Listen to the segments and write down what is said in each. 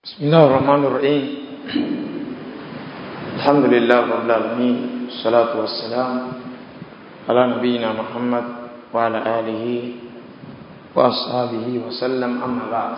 بسم الله الرحمن الرحيم الحمد لله رب العالمين والصلاة والسلام على نبينا محمد وعلى آله وأصحابه وسلم أما بعد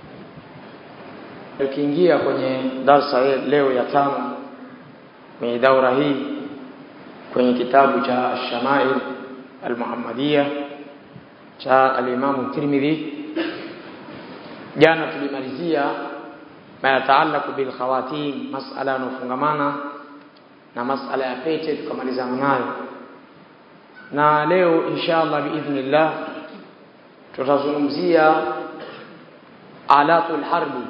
tukiingia kwenye darsa leo ya tano kwenye daura hii kwenye kitabu cha Ash-Shama'il Al-Muhammadiyya cha al-Imam Tirmidhi jana tulimalizia ma yataalaku bil khawatim masala yanofungamana na masala ya pete tukamalizana nayo na leo inshallah biidhnillah tutazungumzia alatul harbi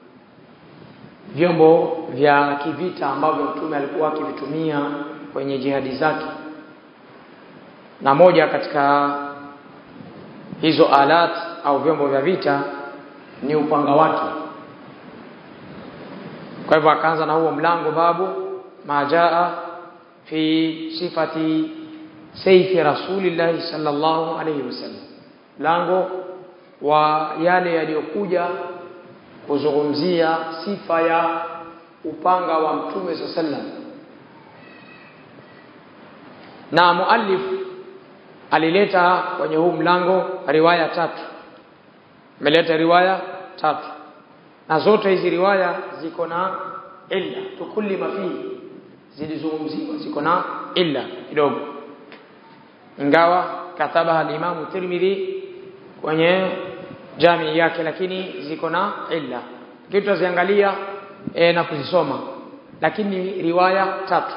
vyombo vya kivita ambavyo mtume alikuwa akivitumia kwenye jihadi zake na moja katika hizo alat au vyombo vya vita ni upanga wake kwa hivyo akaanza na huo mlango babu majaa fi sifati saifi rasulillahi sallallahu alayhi wasallam mlango wa yale yaliyokuja kuzungumzia sifa ya upanga wa mtume sallam na muallif alileta kwenye huu mlango riwaya tatu ameleta riwaya tatu na zote hizi riwaya ziko na illa tukulli mafi zilizungumziwa ziko na illa kidogo ingawa katabaha al-Imam Tirmidhi kwenye jamii yake lakini ziko na illa kitu tutaziangalia e, na kuzisoma lakini riwaya tatu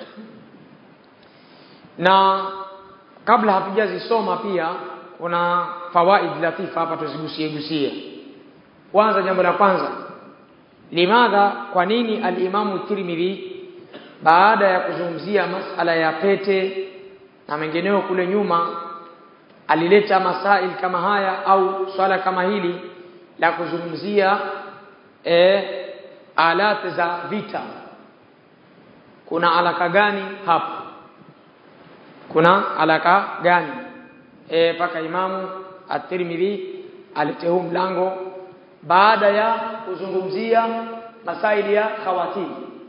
na kabla hatujazisoma pia kuna fawaid latifa hapa tuzigusie gusie kwanza jambo la kwanza limadha kwa nini al-Imamu Tirmidhi baada ya kuzungumzia masala ya pete na mengineo kule nyuma alileta masail kama haya au swala kama hili la kuzungumzia e, alat za vita kuna alaka gani hapo kuna alaka gani e, paka imamu at-Tirmidhi alete huu mlango baada ya kuzungumzia masaili ya khawatim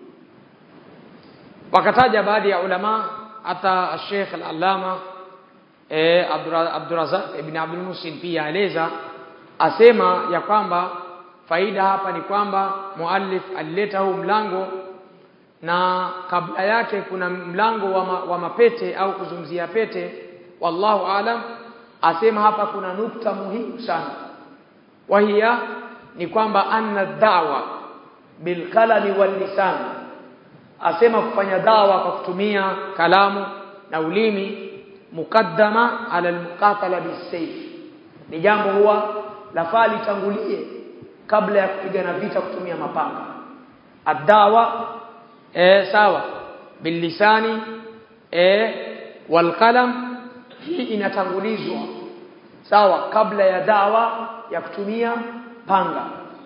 wakataja baadhi ya ulama hata Sheikh al-Allama eh Abdurazak ibn Abdul Musin pia aeleza asema ya kwamba faida hapa ni kwamba muallif alileta huu mlango na kabla yake kuna mlango wa, ma, wa mapete au kuzungumzia pete wallahu alam asema hapa kuna nukta muhimu sana wahia ni kwamba anna da'wa bil qalami wal lisan asema kufanya dawa kwa kutumia kalamu na ulimi mukaddama ala almuqatala bisayf ni jambo huwa lafaa litangulie kabla ya kupigana vita kutumia mapanga adawa e, sawa bilisani e, walqalam hii inatangulizwa sawa kabla ya dawa ya kutumia panga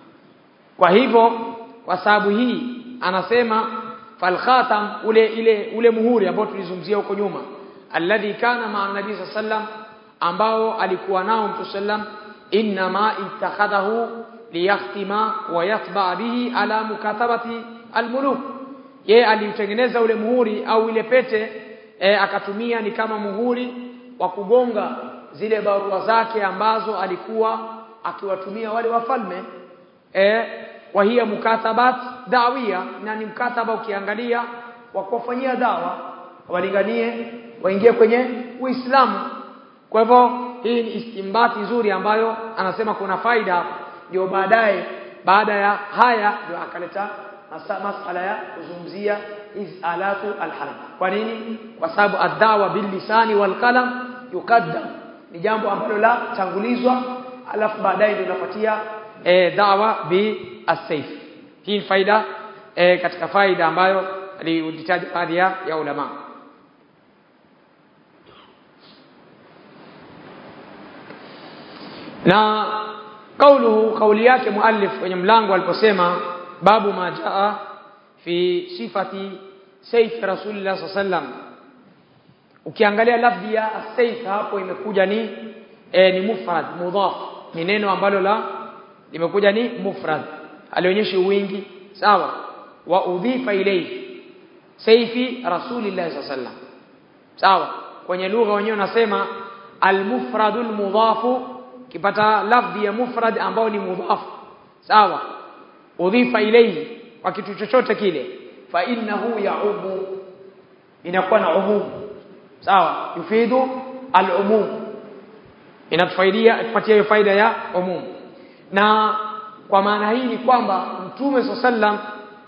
kwa hivyo kwa sababu hii anasema falkhatam ule ile ule muhuri ambao tulizungumzia huko nyuma alladhi kana ma'a nabii sallam ambao alikuwa nao mtu sallam inma ittakhadahu liyahtima wa yatba bihi ala mukatabati almuluk ye aliutengeneza ule muhuri au ile pete e, akatumia ni kama muhuri wa kugonga zile barua zake ambazo alikuwa akiwatumia wale wafalme eh wa hiya mukatabat dawia na ni mkataba ukiangalia wa kuwafanyia dawa walinganie waingie kwenye Uislamu kwa hivyo hii ni istimbati nzuri ambayo anasema kuna faida ndio baadaye baada ya haya ndio akaleta masala ya kuzungumzia hizi alatu alharb kwa nini kwa sababu ad-dawa bil lisani wal qalam yuqaddam ni jambo ambalo la tangulizwa alafu baadaye ndio inafuatia e, dawa bi as-sayf hii faida e, katika faida ambayo alitaja baadhi ya ulama na kauluhu kauli yake muallif kwenye mlango aliposema babu ma jaa fi sifati sayf rasulillah sallam ukiangalia lafzi ya as-sayf hapo imekuja ni e, ni mufrad mudhaf ni neno ambalo la limekuja ni mufrad alionyesha wingi sawa wa udhifa ilayhi sayfi rasulillah sallallahu alaihi wasallam sawa kwenye lugha wenyewe unasema almufradul mudhafu kipata lafdhi ya mufrad ambao ni mudhafu sawa udhifa ilayhi kwa kitu chochote kile fa innahu yaumu inakuwa na umum sawa yufidu al-umum inatufaidia tupatia hiyo faida ya umum na kwa maana hii ni kwamba mtume sallam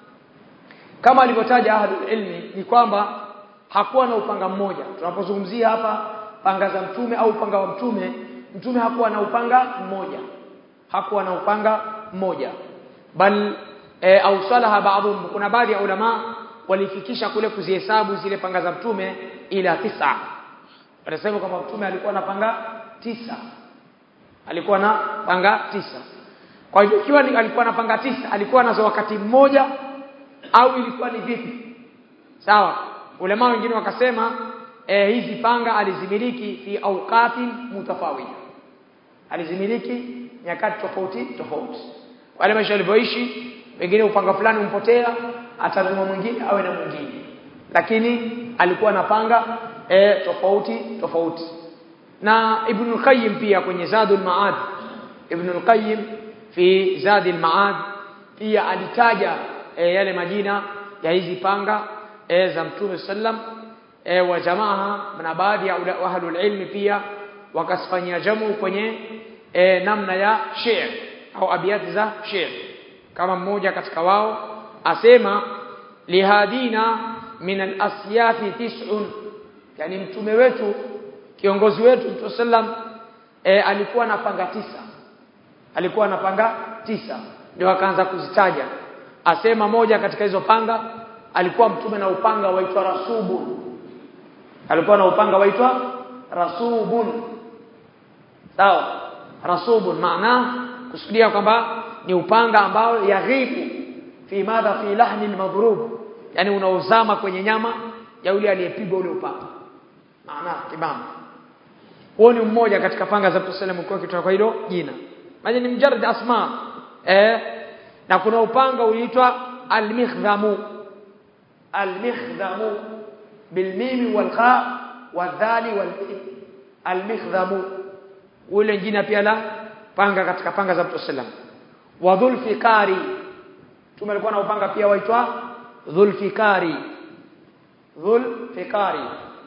kama alivyotaja ahlul ilmi ni kwamba hakuwa na upanga mmoja tunapozungumzia hapa panga za mtume au upanga wa mtume mtume hakuwa na upanga mmoja hakuwa na upanga mmoja bal e, au salaha baadhum kuna baadhi ya ulama walifikisha kule kuzihesabu zile panga za mtume ila tisa wanasema kwamba mtume alikuwa na panga tisa alikuwa na panga tisa kwa hivyo ikiwa alikuwa na panga tisa alikuwa nazo wakati mmoja au ilikuwa ni vipi sawa ulama wengine wakasema e, hizi panga alizimiliki fi awqatin mutafawida alizimiliki nyakati tofauti tofauti wale maisha walivyoishi wengine upanga fulani umpotea atanunua mwingine awe na mwingine lakini alikuwa anapanga e, tofauti tofauti na Ibn al-Qayyim pia kwenye Zadul Ma'ad Ibn al-Qayyim fi Zadul Ma'ad pia alitaja e, yale majina ya hizi panga e, za Mtume sallam e, wa jamaa na baadhi ya ahlul ilmi pia wakasifanyia jamu kwenye e, namna ya shi'r au abiyati za shi'r kama mmoja katika wao asema lihadina min al-asyafi tis'un yani mtume wetu kiongozi wetu mtume sallam e, alikuwa na panga tisa alikuwa na panga tisa ndio akaanza kuzitaja asema moja katika hizo panga alikuwa mtume na upanga waitwa rasubun alikuwa na upanga waitwa rasubun sawa rasubun maana kusudia kwamba ni upanga ambao yaghibu fi madha fi lahni almadhrub yani unaozama kwenye nyama ya yule aliyepigwa ule upanga maana kibamba huo ni mmoja katika panga za Mtume sallallahu alayhi wasallam kwa hilo jina maana ni mjarad asma eh na kuna upanga uliitwa al-mikhdhamu al-mikhdhamu bilmim walqa wadhali wal al-mikhdhamu ule jina pia la panga katika panga za Mtume sallallahu wa dhulfikari Mtume alikuwa na upanga pia waitwa dhulfikari dhulfikari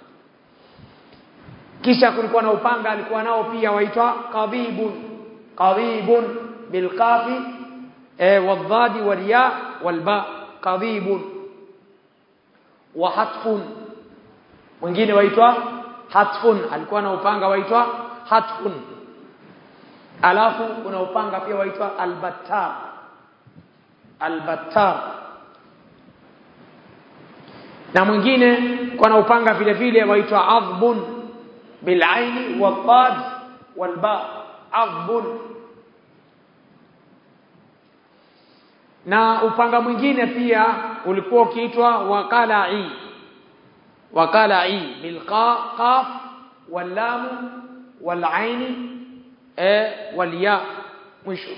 kisha kulikuwa na upanga alikuwa nao pia waitwa qadibun qadibun bilqafi eh wadhadi walya walba qadibun wa hatfun mwingine waitwa hatfun alikuwa na upanga waitwa hatfun alafu kuna upanga pia waitwa albattar albattar na mwingine kuna upanga vile vile waitwa adhbun bilaini wadad walba adhbun na upanga mwingine pia ulikuwa ukiitwa waqala'i waqala'i bilqa qaf wallam walaini e walya mwisho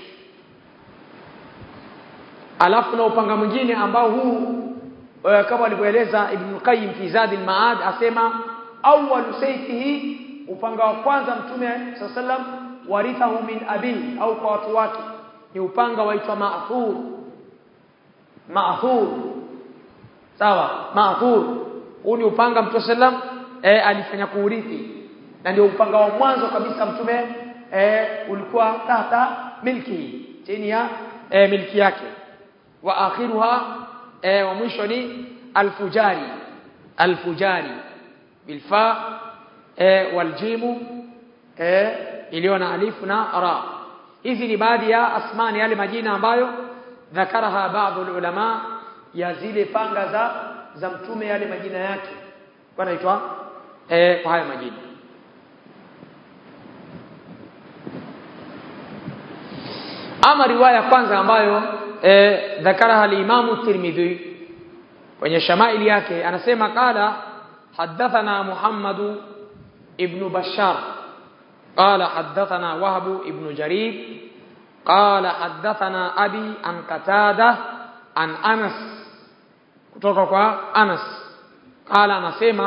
alafu na upanga mwingine ambao huu e, kama alivyoeleza Ibn Qayyim fi Zadil Maad asema awwalu sayfihi upanga wa kwanza mtume sallam warithahu min abihi au kwa watu wake ni upanga waitwa ma'thur ma'thur sawa ma'thur huu ni upanga mtume sallam e, alifanya kuurithi na ndio upanga wa mwanzo kabisa mtume e, ulikuwa tata milki chini ya e, milki yake wa akhiruha e, wa mwisho ni alfujari alfujari bilfa e, waljimu e, iliyo na alifu na ra hizi ni baadhi ya asmani yale majina ambayo dhakaraha baadhi ulama ya zile panga za za mtume yale majina yake wanaitwa e, kwa haya majina ama riwaya kwanza ambayo e, dhakaraha al-Imam Tirmidhi kwenye shamaili yake anasema qala hadathana Muhammad ibn Bashar qala hadathana Wahb ibn Jarir qala haddathana abi an qatada an anas kutoka kwa anas qala anasema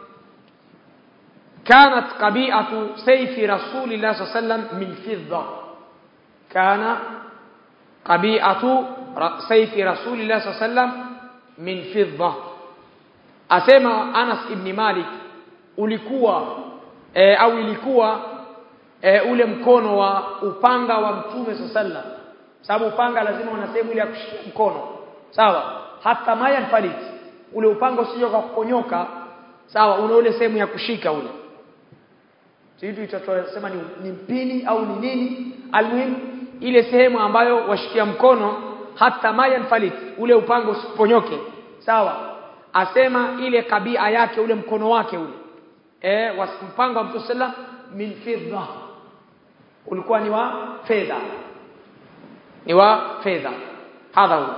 كانت قبيعة سيف رسول الله صلى الله عليه وسلم من فضة كان قبيعة سيف رسول الله صلى الله عليه وسلم من فضة asema Anas ibn Malik ulikuwa e, au ilikuwa e, ule mkono wa upanga wa Mtume sallam sababu upanga lazima una sehemu ile ya kushikia mkono sawa hata maya falit ule upanga usije kwa kuponyoka sawa una ule sehemu ya kushika ule sisi tutasema ni, ni mpini au ni nini almuhim ile sehemu ambayo washikia mkono hata maya falit ule upanga usiponyoke sawa asema ile kabia yake ule mkono wake ule eh wasimpango wa Mtume sallam min fidda ulikuwa ni wa fedha ni wa fedha hadha huwa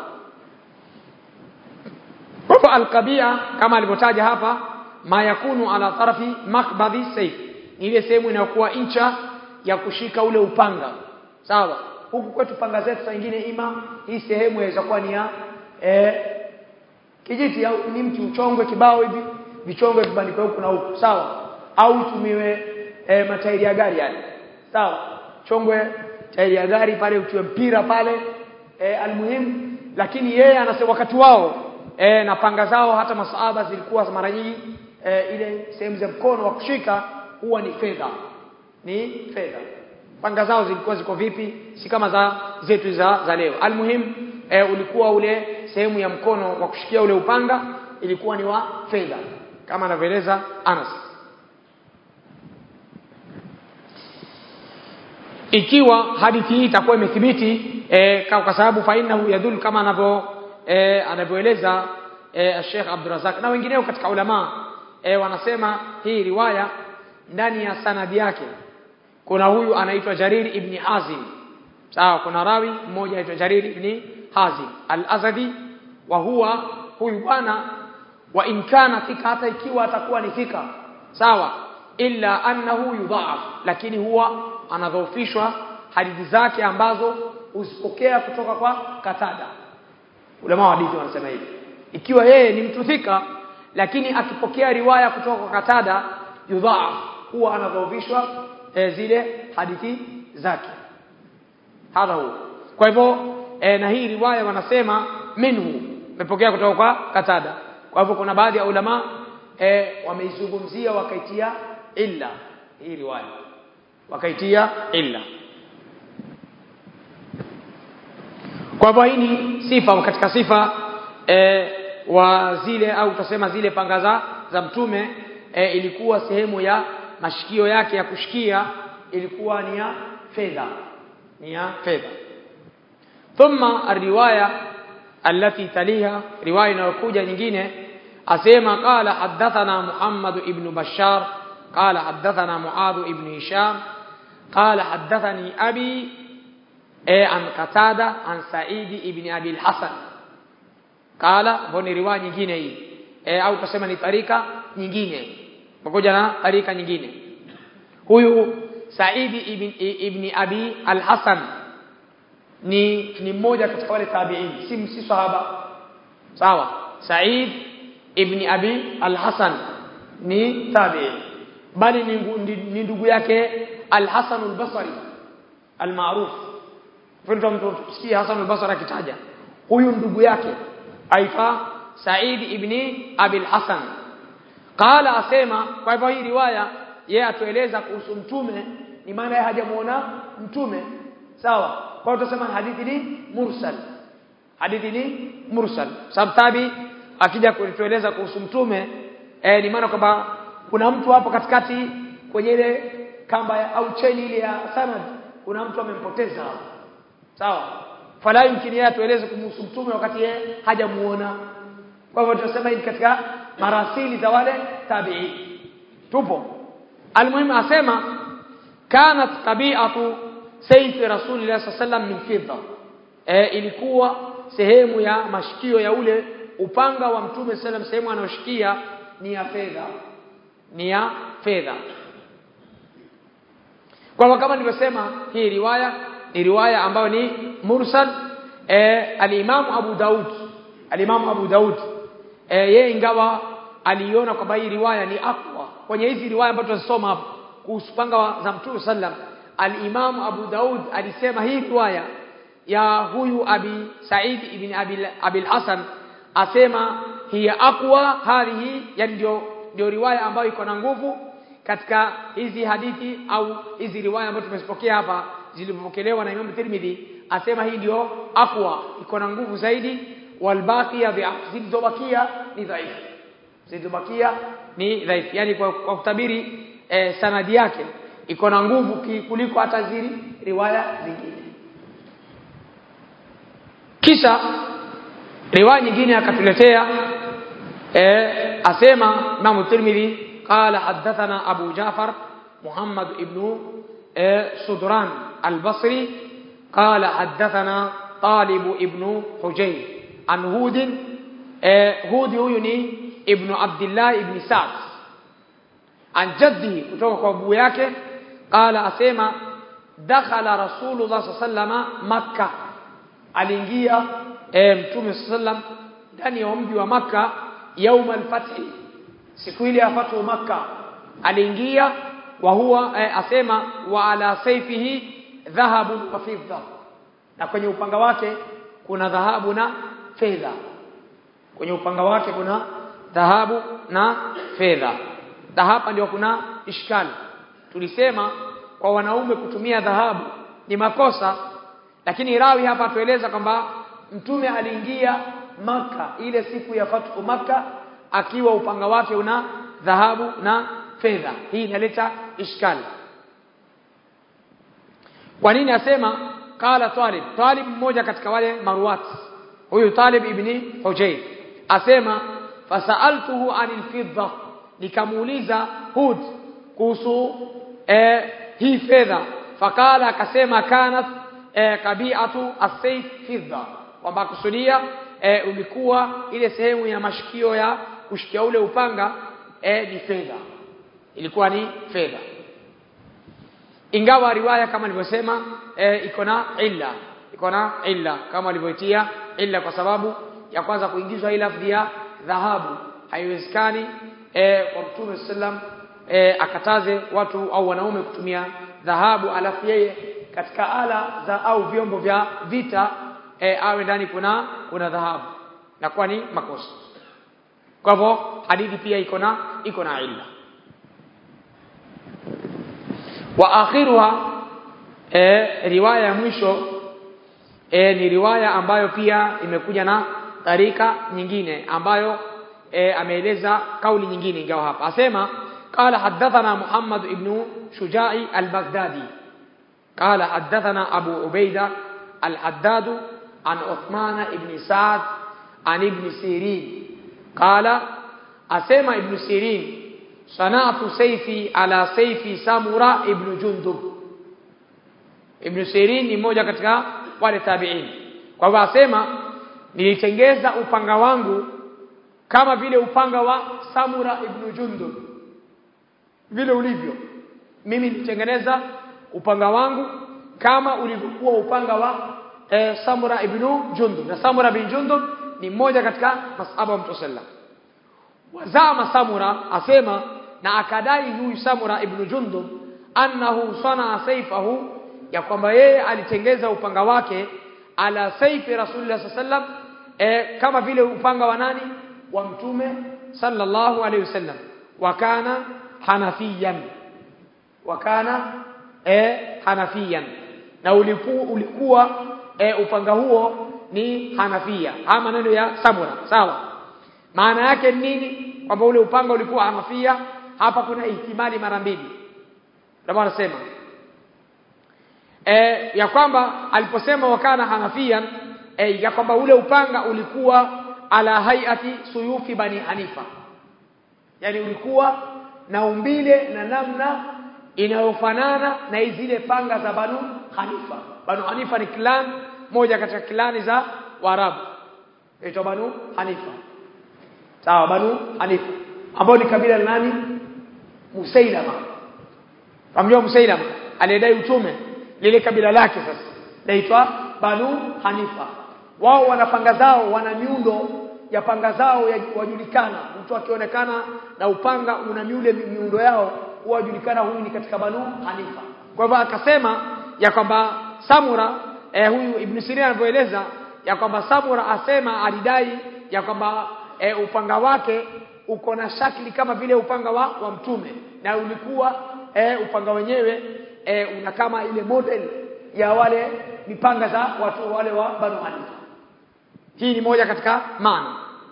kwa alqabia kama alivyotaja hapa ma yakunu ala tarafi makbadhi sayf ni ile sehemu inayokuwa incha ya kushika ule upanga sawa huku kwetu panga zetu saa nyingine ima hii sehemu inaweza kuwa ni ya eh, kijiti au ni mti uchongwe kibao hivi vichongwe vibandikwe huku na huku sawa au tumiwe e, matairi ya gari yale sawa chongwe tairi ya gari pale utiwe mpira pale e, almuhimu lakini yeye anasema wakati wao e, na panga zao hata masahaba zilikuwa mara nyingi e, ile sehemu za mkono wa kushika huwa ni fedha ni fedha panga zao zilikuwa ziko vipi si kama za zetu za, za leo almuhimu e, ulikuwa ule sehemu ya mkono wa kushikia ule upanga ilikuwa ni wa fedha kama anavyoeleza Anas ikiwa hadithi hii itakuwa imethibiti e, kwa sababu fainahu yadhul kama anavyo e, anavyoeleza e, Sheikh Abdurrazak na wengineo katika ulama e, wanasema hii riwaya ndani ya sanadi yake kuna huyu anaitwa Jarir ibn Hazim sawa kuna rawi mmoja anaitwa Jarir ibn Hazim al-Azadi wa huwa huyu bwana wa in kana thika hata ikiwa atakuwa ni thika sawa illa annahu yudhaaf lakini huwa anadhoofishwa hadithi zake ambazo usipokea kutoka kwa Katada ulama wa hadithi wanasema hivi ikiwa yeye ni mtu thika lakini akipokea riwaya kutoka kwa Katada yudhaaf huwa anadhoofishwa e, zile hadithi zake hadha huwa kwa hivyo e, na hii riwaya wanasema minhu imepokea kutoka kwa Katada kwa hivyo kuna baadhi ya ulama e, wameizungumzia wakaitia illa hii riwaya wakaitia illa kwa hivyo hii ni sifa katika sifa e, wa zile au tutasema zile panga za, za mtume e, ilikuwa sehemu ya mashikio yake ya kushikia ilikuwa ni ya fedha ni ya fedha thumma الروايه التي تليها روايه inayokuja nyingine asema qala hadathana Muhammad ibn Bashar قال حدثنا معاذ بن هشام قال حدثني أبي إيه عن قتادة عن سعيد بن أبي الحسن قال هوني رواية nyingine hii e, au tuseme ni tarika nyingine pamoja na tarika nyingine huyu Saidi ibn, ibn Abi al-Hasan ni ni mmoja katika wale tabi'in si si sahaba sawa Said ibn Abi al-Hasan ni tabi'in bali ni ndugu yake al-Hasan al-Basri al-ma'ruf mtu mtu sikia Hasan al-Basri akitaja huyu ndugu yake aifa Said ibn Abi al-Hasan qala asema kwa hivyo hii riwaya yeye atueleza kuhusu mtume ni maana yeye hajamuona mtume sawa kwa hiyo tutasema hadithi ni mursal hadithi ni mursal sababu tabi akija kutueleza kuhusu mtume eh, ni maana kwamba kuna mtu hapo katikati kwenye ile kamba ya, au cheni ile ya sanad kuna mtu amempoteza sawa fala yumkini yeye atueleze kumhusu mtume wakati yeye hajamuona kwa hivyo tunasema hii katika marasili za wale tabi'i tupo almuhimu asema kanat tabi'atu sayf rasulillah sallallahu min fidda e, ilikuwa sehemu ya mashikio ya ule upanga wa mtume sallam sehemu anayoshikia ni ya fedha ni ya fedha kwa kama nilivyosema hii riwaya ni riwaya ambayo ni mursal e, al-Imam Abu Daud al-Imam Abu Daud e, yeye ingawa aliona kwamba hii riwaya ni aqwa kwenye hizi riwaya ambazo tunasoma hapa kuhusu panga za Mtume sallam al-Imam Abu Daud alisema hii riwaya ya huyu Abi Said ibn Abi Abil Hasan asema hiya aqwa hadhihi yani ndio ndio riwaya ambayo iko na nguvu katika hizi hadithi au hizi riwaya ambazo tumezipokea hapa zilizopokelewa na Imam Tirmidhi asema hii ndio aqwa iko na nguvu zaidi walbaqiya zilizobakia ni dhaifu zilizobakia ni dhaifu yani kwa, kwa kutabiri eh, sanadi yake iko na nguvu kuliko hata zile riwaya zingine kisha riwaya nyingine akatuletea eh, asema Imam Tirmidhi قال حدثنا أبو جعفر محمد ابن سدران البصري قال حدثنا طالب ابن حجير عن هود هود يوني ابن عبد الله ابن سعد عن جده kutoka kwa abu yake قال asema dakhala rasulullah sallallahu makkah aliingia mtume sallam ndani ya mji wa makkah يوم الفتح siku ile ya fatu makka aliingia wa huwa eh, asema wa ala sayfihi dhahabu wa fidda na kwenye upanga wake kuna dhahabu na fedha kwenye upanga wake kuna dhahabu na fedha na hapa ndio kuna ishkali tulisema kwa wanaume kutumia dhahabu ni makosa lakini rawi hapa tueleza kwamba mtume aliingia maka ile siku ya fatu maka akiwa upanga wake una dhahabu na fedha hii inaleta ishkali kwa nini asema qala talib talib mmoja katika wale marwat huyu talib ibni hujayr asema fasaltuhu anil fidda nikamuuliza hud kuhusu eh, hii fedha fakala akasema kanat eh, kabiatu as-sayf fidda kwamba kusudia eh, ulikuwa ile sehemu ya mashikio ya kushikia ule upanga eh, ni fedha ilikuwa ni fedha ingawa riwaya kama nilivyosema eh, iko na illa iko na illa kama alivyoitia illa kwa sababu ya kwanza kuingizwa ile lafzi ya dhahabu haiwezekani eh, kwa mtume sallam eh, akataze watu au wanaume kutumia dhahabu alafu yeye katika ala za au vyombo vya vita eh, awe ndani kuna kuna dhahabu na kwa ni makosa kwa hivyo hadithi pia iko na iko na illa wa akhiruha e, riwaya ya mwisho e, ni riwaya ambayo pia imekuja na tarika nyingine ambayo e, ameeleza kauli nyingine ingawa hapa asema قال حدثنا محمد بن شجاع البغدادي قال حدثنا أبو عبيدة الحداد عن عثمان بن سعد عن ابن سيرين قال أسمى ابن سيرين صنعت سيفي على سيفي سامورا ابن جندب ابن سيرين ni mmoja katika wale tabi'in kwa hivyo asema nilitengeza upanga wangu kama vile upanga wa Samura ibn Jundub vile ulivyo mimi nilitengeneza upanga wangu kama ulivyokuwa upanga wa e, Samura ibn Jundub na Samura bin Jundub ni mmoja katika masahaba wa Mtume sallam wazama Samura asema na akadai huyu Samura ibn Jundub annahu sana saifahu ya kwamba yeye alitengeza upanga wake ala saifi Rasulullah sallam e, kama vile upanga wa nani wa mtume sallallahu alaihi wasallam wakana hanafiyan wakana e, hanafiyan na ulikuwa, ulikuwa e, upanga huo ni hanafia haya maneno ya Samura sawa maana yake nini kwamba ule upanga ulikuwa hanafia hapa kuna ihtimali mara mbili ndio anasema e, ya kwamba aliposema wakana hanafian e, ya kwamba ule upanga ulikuwa ala hayati suyufi bani hanifa yani ulikuwa na umbile na namna inayofanana na zile panga za banu hanifa banu hanifa ni clan moja katika klani za waarabu inaitwa banu hanifa sawa banu hanifa ambao ni kabila la nani musailama Ramjua Musailama aliyedai utume lile kabila lake sasa naitwa Banu Hanifa wao wana panga zao wana miundo ya panga zao ya wajulikana mtu akionekana na upanga una miule miundo yao huwajulikana huyu ni katika Banu Hanifa kwa hivyo akasema ya kwamba Samura eh, huyu Ibn Sirin anavyoeleza ya kwamba Samura asema alidai ya kwamba eh, upanga wake uko na shakli kama vile upanga wa, wa mtume na ulikuwa eh, upanga wenyewe eh, una kama ile model ya wale mipanga za watu wale wa Banu Hanifa hii ni moja katika maana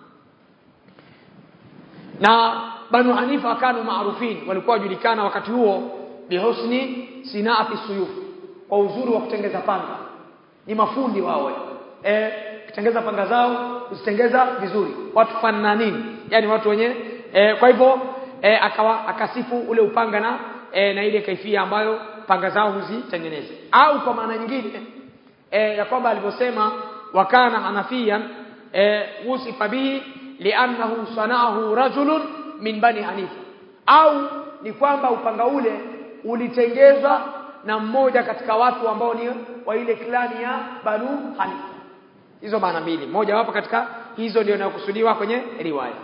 na Banu Hanifa kanu maarufin walikuwa wajulikana wakati huo bihusni sinaati suyuf kwa uzuri wa kutengeza panga ni mafundi wao eh kutengeza panga zao kuzitengeza vizuri watu fananini yani watu wenye eh, kwa hivyo eh, akawa akasifu ule upanga na eh, na ile kaifia ambayo panga zao huzitengeneza au kwa maana nyingine eh, ya kwamba alivyosema wakana hanafiyan eh, usifa bihi li'annahu sanaahu rajulun min bani hanifa au ni kwamba upanga ule ulitengezwa na mmoja katika watu ambao ni wa ile klani ya Banu Hanifa hizo maana mbili moja wapo katika hizo ndio inayokusudiwa kwenye riwaya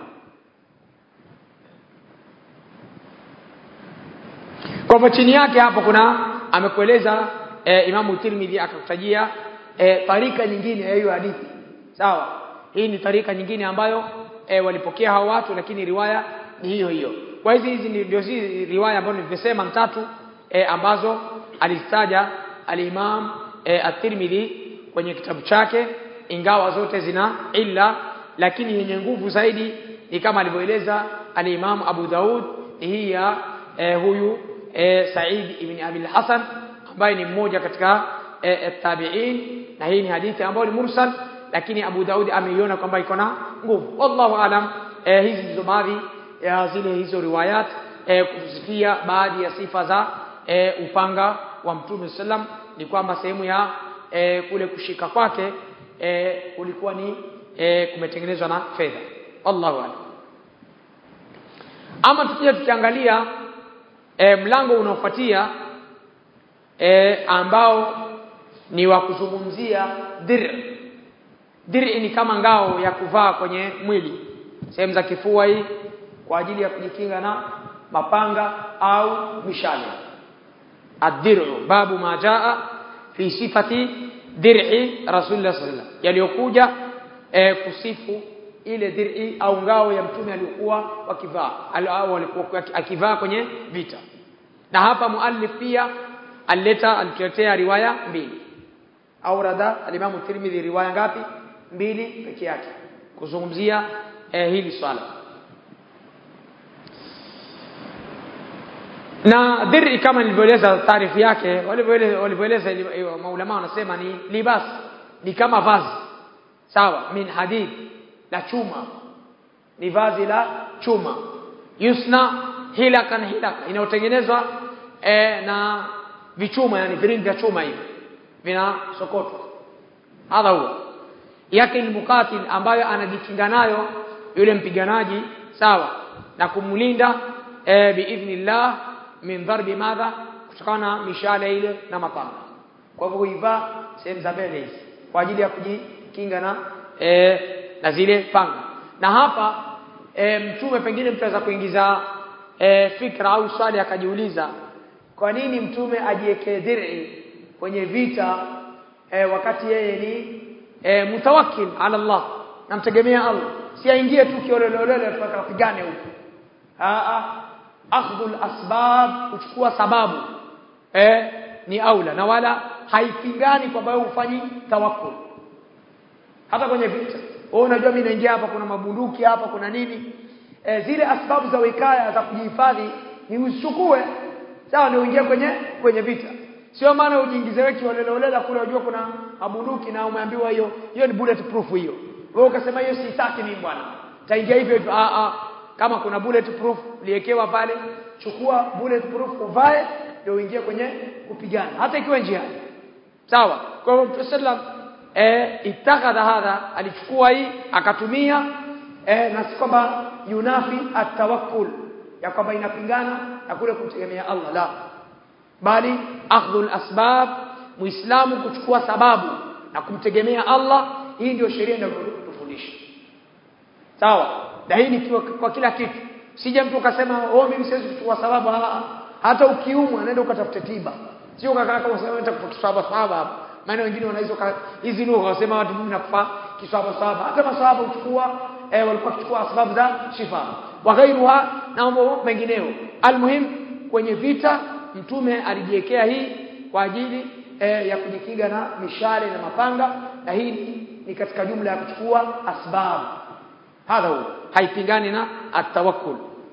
kwa hivyo chini yake hapo kuna amekueleza e, Imamu Tirmidhi akakutajia e, tarika nyingine ya hiyo hadithi sawa hii ni tarika nyingine ambayo e, walipokea hao watu lakini riwaya ni hiyo hiyo kwa hizi hizi ndio hizi riwaya ambazo nimesema mtatu e, ambazo alizitaja al-Imam e, at-Tirmidhi kwenye kitabu chake ingawa zote zina illa lakini yenye nguvu zaidi ni kama alivyoeleza al-Imam Abu Daud hii ya e, huyu e, Said ibn Abi al-Hasan ambaye ni mmoja katika e, tabi'in na hii ni hadithi ambayo ni mursal lakini Abu Daud ameiona kwamba iko na nguvu wallahu alam e, hizi ndizo baadhi ya zile hizo riwayat e, kusifia baadhi ya sifa za e, upanga wa Mtume sallam ni kwamba sehemu ya e, kule kushika kwake e, kulikuwa ni e, kumetengenezwa na fedha wallahu alam ama tukija tukiangalia e, mlango unaofuatia e, ambao ni wa kuzungumzia dir dir ni kama ngao ya kuvaa kwenye mwili sehemu za kifua hii kwa ajili ya kujikinga na mapanga au mishale ad-dir'u babu ma jaa fi sifati dir'i rasulullah sallallahu alaihi yaliyokuja e, kusifu ile dir'i au ngao ya mtume aliyokuwa wakivaa au alikuwa akivaa kwenye vita na hapa muallif pia alileta alituletea riwaya mbili au rada alimamu Tirmidhi riwaya ngapi mbili peke yake kuzungumzia eh, hili swala na dhiri kama nilivyoeleza taarifu yake walivyoeleza maulama wanasema ni libas ni kama vazi sawa min hadid la chuma ni vazi la chuma yusna hilakan hilaka inayotengenezwa e, na vichuma yani viringi vya chuma hivi vinasokotwa hadha huwa yake ilmukatil ambayo anajikinga nayo yule mpiganaji sawa na kumlinda e, biidhnillah min dharbi madha kutokana na mishale ile na mapanga kwa hivyo huivaa sehemu za mbele hizi kwa ajili ya kujikinga na e, na zile panga na hapa e, mtume pengine mtu aweza kuingiza e, fikra au swali akajiuliza kwa nini mtume ajiwekee dir'i kwenye vita e, wakati yeye ni e, mutawakkil ala Allah namtegemea Allah si aingie tu kiolelolele tukapigane huko a akhdhul asbab kuchukua sababu eh ni aula na wala haipingani kwamba wewe ufanyi tawakkul hata kwenye vita wewe unajua mimi naingia hapa kuna mabunduki hapa kuna nini e, zile asbabu za wikaya za kujihifadhi ni usichukue sawa ndio uingie kwenye kwenye vita sio maana ujiingize wewe kioleloolela kule unajua kuna mabunduki na umeambiwa hiyo hiyo ni bulletproof hiyo wewe ukasema hiyo sitaki mimi bwana taingia hivyo hivyo a a kama kuna bulletproof liekewa pale chukua bulletproof uvae ndio uingie kwenye kupigana hata ikiwa njiani sawa kwa hivyo Mtume sallam eh itakadha hadha alichukua hii akatumia eh na si kwamba yunafi atawakkul ya kwamba inapingana na kule kumtegemea Allah la bali akhdhul asbab muislamu kuchukua sababu na kumtegemea Allah hii ndio sheria inayotufundisha sawa na hii ni kwa, kwa kila kitu sija mtu ukasema oh mimi siwezi kuchukua sababu ha, hata ukiumwa nenda ukatafute tiba sio ukakaa kama unasema nitakupa kiswahaba sahaba hapa maana wengine wanaweza hizi lugha wasema watu mimi nakufa kiswahaba sahaba hata masahaba uchukua eh, walikuwa kuchukua sababu za shifa wa ghairuha na mambo mengineo almuhim kwenye vita mtume alijiwekea hii kwa ajili eh, ya kujikinga na mishale na mapanga na hii ni, ni katika jumla ya kuchukua asbab hadha huwa haipingani na atawakkul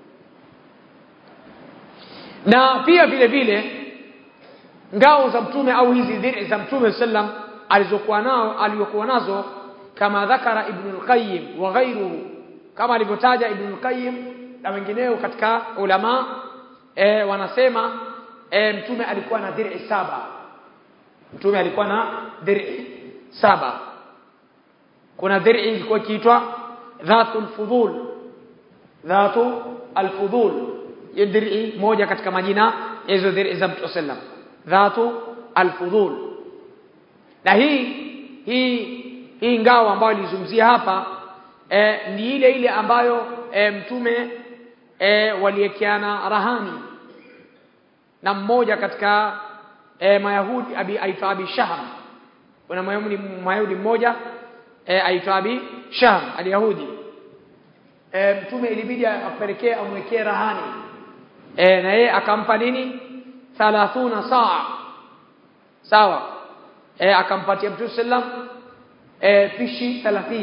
na pia vile vile ngao za mtume au hizi dhiri za mtume sallam alizokuwa nao aliyokuwa nazo kama dhakara ibn al-qayyim wa ghayruhu kama alivyotaja ibn al-qayyim na wengineo katika ulama e, wanasema e, mtume alikuwa na dhiri saba mtume alikuwa na dhiri saba kuna dhiri ilikuwa ikiitwa dhatu al-fudul dhatu al-fudul dhiri moja katika majina hizo dhiri za mtume sallam dhatu al-fudul na hii hii hii ngao ambayo ilizungumzia hapa e, ni ile ile ambayo e, mtume e, waliekeana rahani na mmoja katika e, mayahudi abi aitwa abi shahm kuna mayahudi mayahudi mmoja e, aitwa abi shahm aliyahudi e, mtume ilibidi apelekee amwekee rahani e, na yeye akampa nini 30 saa sawa e, akampatia mtume sallam e, pishi 30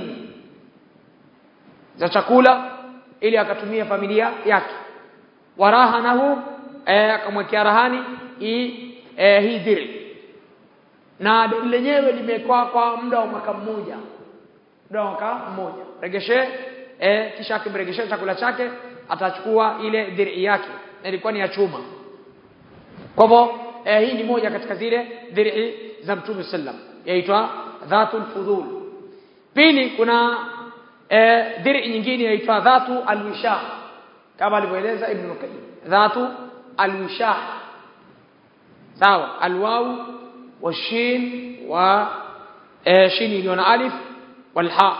za chakula ili akatumia familia yake warahanahu e, akamwekea rahani hii e, hii dhiri na deni lenyewe limekuwa kwa muda wa mwaka mmoja muda wa mwaka mmoja regeshe e, kisha akimregeshea chakula chake atachukua ile dhiri yake na ilikuwa ni ya chuma kwa hivyo e, hii ni moja katika zile dhiri za mtume sallam yaitwa dhatul fudul pili kuna e, dhiri nyingine yaitwa dhatu alwisha kama alivyoeleza ibn qayyim dhatu alwisha sawa alwaw washin wa e, shin iliyo na alif walha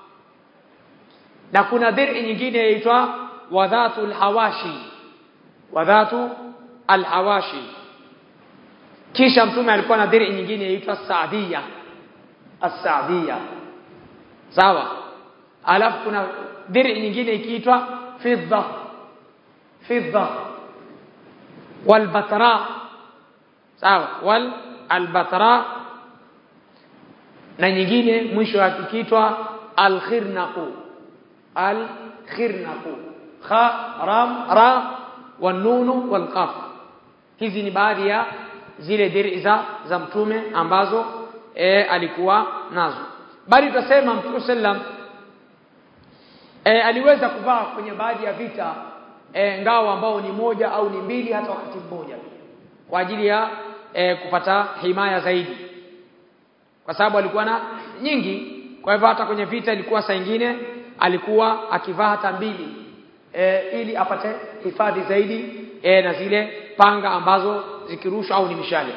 na kuna dhiri nyingine yaitwa wadhatu alhawashi wadhatu alhawashi kisha mtume alikuwa na dhiri nyingine yaitwa saadia as-saadia sawa alafu kuna dhiri nyingine ikiitwa fidda fidda walbatra sawa wal albatra na nyingine mwisho wake ikiitwa alkhirnaqu alkhirnaqu kha ram ra wanunu walqaf hizi ni baadhi ya zile dhiri za za mtume ambazo e, alikuwa nazo bali tutasema mtume sallam e, aliweza kuvaa kwenye baadhi ya vita e, ngao ambao ni moja au ni mbili hata wakati mmoja kwa ajili ya e, kupata himaya zaidi kwa sababu alikuwa na nyingi kwa hivyo hata kwenye vita ilikuwa saa nyingine alikuwa akivaa hata mbili e, ili apate hifadhi zaidi e, na zile panga ambazo zikirushwa au ni mishale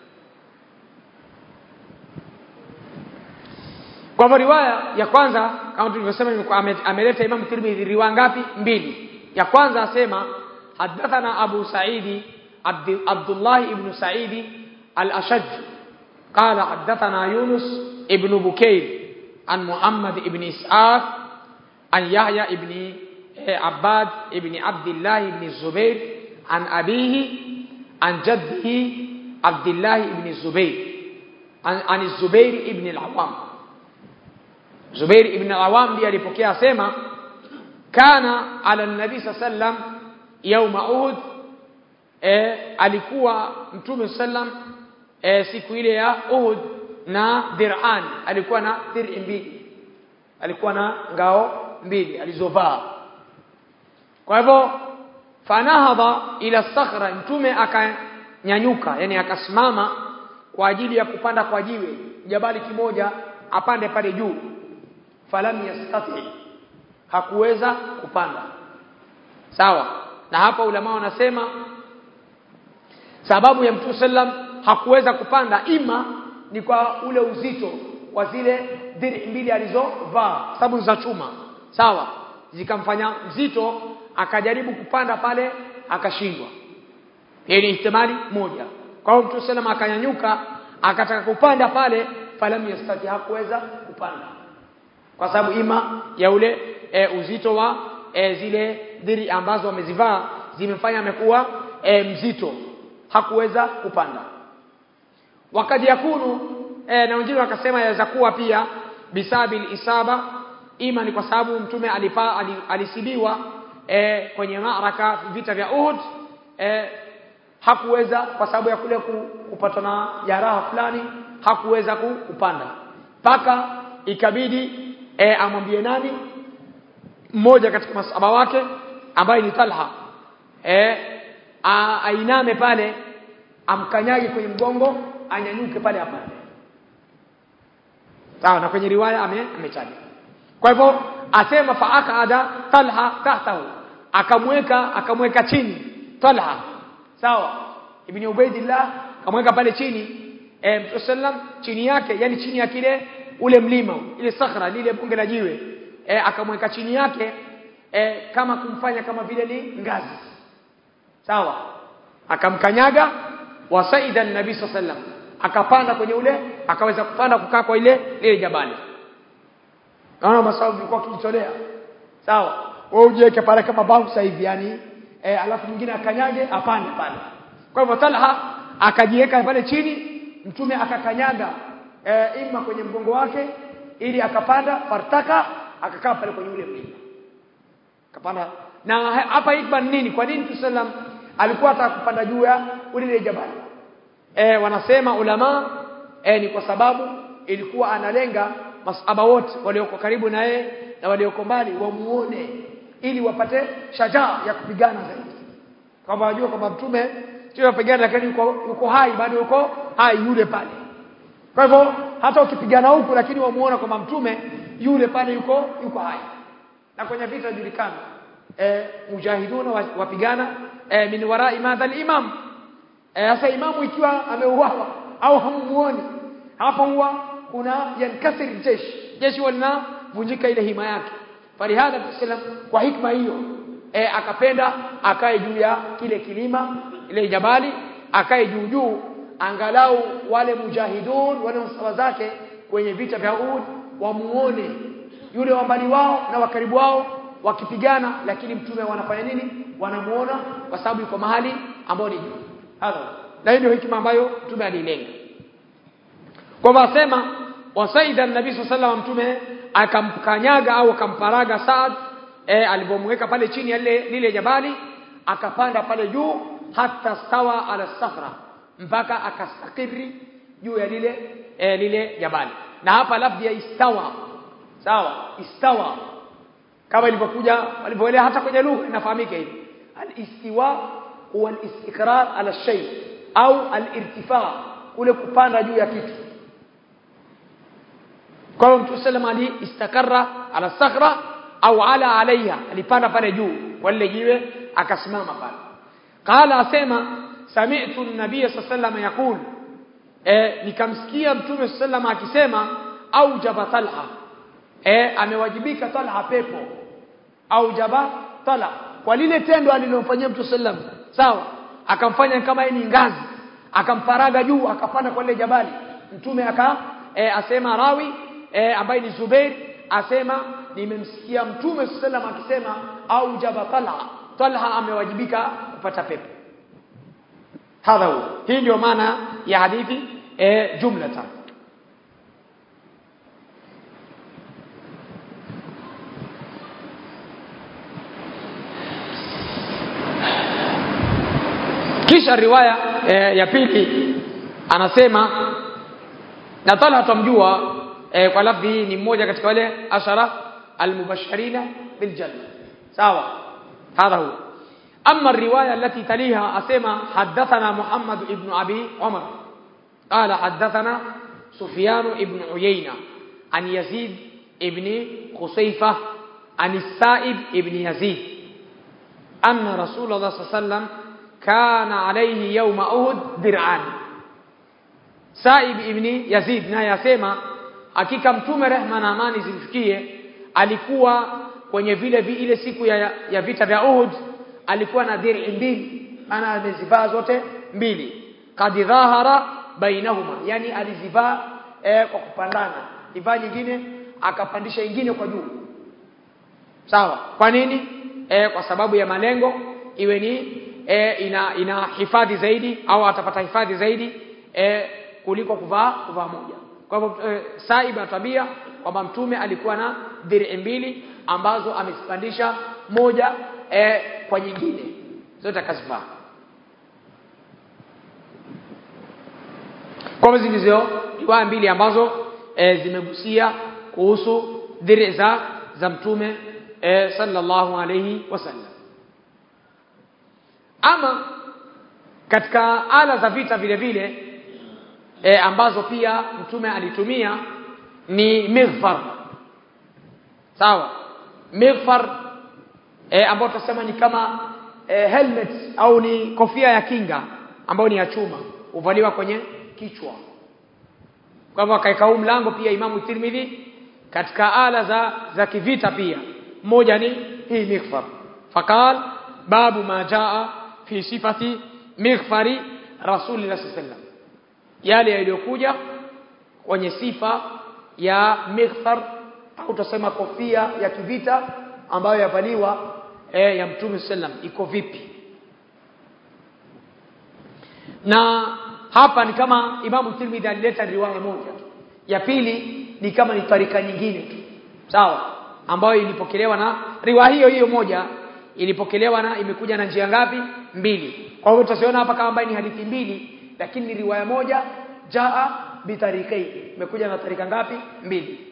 kwa hivyo riwaya ya kwanza kama tulivyosema ameleta Imam Tirmidhi riwaya ngapi mbili ya kwanza asema hadathana Abu Saidi Abdullah ibn Saidi al-Ashaj قال حدثنا يونس ابن بكير عن محمد ابن إسحاق عن يحيى ابن عباد ابن عبد الله بن الزبير عن أبيه عن جده عبد الله بن الزبير عن, عن الزبير ابن العوام زبير ابن العوام دي alipokea asema kana ala nabi sallam yauma uhud e, alikuwa mtume sallam e, siku ile ya uhud na dir'an alikuwa na dir'i mbili alikuwa na ngao mbili alizovaa kwa hivyo fanahadha ila sakhra mtume akanyanyuka yani akasimama kwa ajili ya kupanda kwa jiwe jabali kimoja apande pale juu falam yastati hakuweza kupanda sawa na hapa ulama wanasema sababu ya mtume sallam hakuweza kupanda ima ni kwa ule uzito wa zile diri mbili alizovaa sababu za chuma sawa zikamfanya mzito akajaribu kupanda pale akashindwa hiyo ni ihtimali moja kwa hiyo mtume sallam akanyanyuka akataka kupanda pale falam yastati hakuweza kupanda kwa sababu ima ya ule e, uzito wa e, zile diri ambazo amezivaa zimefanya amekuwa e, mzito hakuweza kupanda wakati yakunu e, na wengine wakasema yaweza kuwa pia bisabil isaba ima ni kwa sababu mtume alipa ali- alisibiwa e, kwenye maraka vita vya Uhud e, hakuweza kwa sababu ya kule ku- kupatwa na jeraha fulani hakuweza ku- kupanda mpaka ikabidi e, amwambie nani mmoja katika masaba wake ambaye ni Talha e, a, ainame pale amkanyage kwenye mgongo anyanyuke pale apande sawa na kwenye riwaya ame ametaja kwa hivyo asema faakada Talha tahtahu akamweka akamweka chini Talha sawa ibn Ubaidillah akamweka pale chini e, Mtume sallam chini yake yani chini ya kile ule mlima ile sakhra lile bunge la jiwe e, akamweka chini yake e, kama kumfanya kama vile ni ngazi sawa akamkanyaga wasaida nabii sallam akapanda kwenye ule akaweza kupanda kukaa kwa ile ile jabali naona masababu ilikuwa kijitolea sawa wewe ujiweke pale kama bouncer hivi yani e, alafu mwingine akanyage apande pale kwa hivyo Talha akajiweka pale chini mtume akakanyaga e, ima kwenye mgongo wake ili akapanda fartaka akakaa pale kwenye ule mlima akapanda na hapa hikma ni nini kwa nini Mtume sallam alikuwa ataka kupanda juu ya ile jabali e, wanasema ulama e, ni kwa sababu ilikuwa analenga masaba wote walioko karibu na yeye na walioko mbali wamuone ili wapate shajaa ya kupigana zaidi kama wajua kwamba mtume sio yapigana lakini yuko, yuko hai bado yuko hai yule pale kwa hivyo hata ukipigana huku lakini wamuona kwamba mtume yule pale yuko yuko hai na kwenye vita julikana e, mujahiduna wa- wapigana e, min warai madha al-imam sasa e, imamu ikiwa ameuawa au hamumuoni hapo huwa kuna yankasir jeshi jeshi linavunjika ile hima yake falihadha sallam kwa hikma hiyo e, akapenda akae juu ya kile kilima ile jabali akae juu juu angalau wale mujahidun wale msawa zake kwenye vita vya Uhud wamuone yule wa mbali wao na wa karibu wao wakipigana lakini mtume wanafanya nini wanamuona kwa sababu yuko mahali ambao ni juu hadha na hiyo ndio hikima ambayo mtume alilenga kwa hivyo asema wasaida nabii sallallahu mtume akamkanyaga au akamparaga Saad e, alipomweka pale chini ya lile lile jabali akapanda pale juu hata stawa ala safra mpaka akastakiri juu ya lile e, lile jabali na hapa lafzi ya istawa sawa istawa kama ilivyokuja walivyoelea hata kwenye lugha inafahamika hivi al-istiwa huwa al-istiqrar ala shay au al-irtifa kule kupanda juu ya kitu kwa hiyo Mtume sallam ali istakarra ala sakhra au ala alaiha alipanda pale juu kwa lile jiwe akasimama pale qala asema sami'tu an-nabiy sallallahu yaqul eh nikamsikia Mtume sallam akisema aujaba talha eh amewajibika talha pepo aujaba talha kwa lile tendo alilofanyia Mtume sallam sawa akamfanya kama yeye ni ngazi akamparaga juu akapanda kwa lile jabali mtume aka e, asema rawi e, ambaye ni Zubair asema nimemsikia mtume sallam akisema au jaba talha talha amewajibika kupata pepo hadha huwa hii ndio maana ya hadithi e, jumlatan kisha riwaya e, ya pili anasema na Talha tumjua e, kwa lafdhi hii ni mmoja katika wale ashara almubashirina biljanna sawa hadha huwa أما الرواية التي تليها أسمى حدثنا محمد بن أبي عمر قال حدثنا سفيان بن عيينة عن يزيد بن خصيفة عن السائب بن يزيد أن رسول الله صلى الله عليه وسلم كان عليه يوم أهد درعان Saib ibn Yazid naye asema hakika mtume rehma na amani zimfikie alikuwa kwenye vile vi, ile siku ya, ya vita vya Uhud alikuwa na dhiri mbili maana amezivaa zote mbili kad dhahara bainahuma yani alizivaa eh, kwa kupandana ivaa nyingine akapandisha nyingine kwa juu sawa kwa nini eh, kwa sababu ya malengo iwe ni e, ina ina hifadhi zaidi au atapata hifadhi zaidi e, kuliko kuvaa kuvaa moja kwa hivyo e, saiba tabia kwamba mtume alikuwa na dhiri mbili ambazo amezipandisha moja e, kwa nyingine zote akazivaa kwa hivyo ndizo riwaya mbili ambazo e, zimegusia kuhusu dhiri za za mtume e, sallallahu alayhi wasallam ama katika ala za vita vile vile e, ambazo pia mtume alitumia ni mighfar sawa mighfar e, ambayo tutasema ni kama e, helmet au ni kofia ya kinga ambayo ni ya chuma huvaliwa kwenye kichwa kwa hivyo akaeka huu mlango pia Imamu Tirmidhi katika ala za za kivita pia moja ni hii mighfar faqal babu ma jaa fi sifati mighfari rasulillah sallam yale yaliyokuja kwenye sifa ya mighfar au tusema kofia ya kivita ambayo yavaliwa e, ya mtume sallam iko vipi na hapa ni kama Imamu Tirmidhi alileta riwaya moja ya pili ni kama ni tarika nyingine tu sawa ambayo ilipokelewa na riwaya hiyo hiyo moja ilipokelewa na imekuja na njia ngapi mbili kwa hivyo tutasiona hapa kama ni hadithi mbili lakini ni riwaya moja jaa bitarikai imekuja na tarika ngapi mbili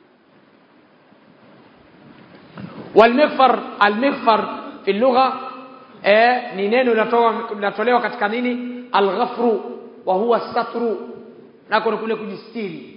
والمغفر المغفر في اللغه eh ni neno linatolewa katika nini alghafru wa huwa satru nako kule kujistiri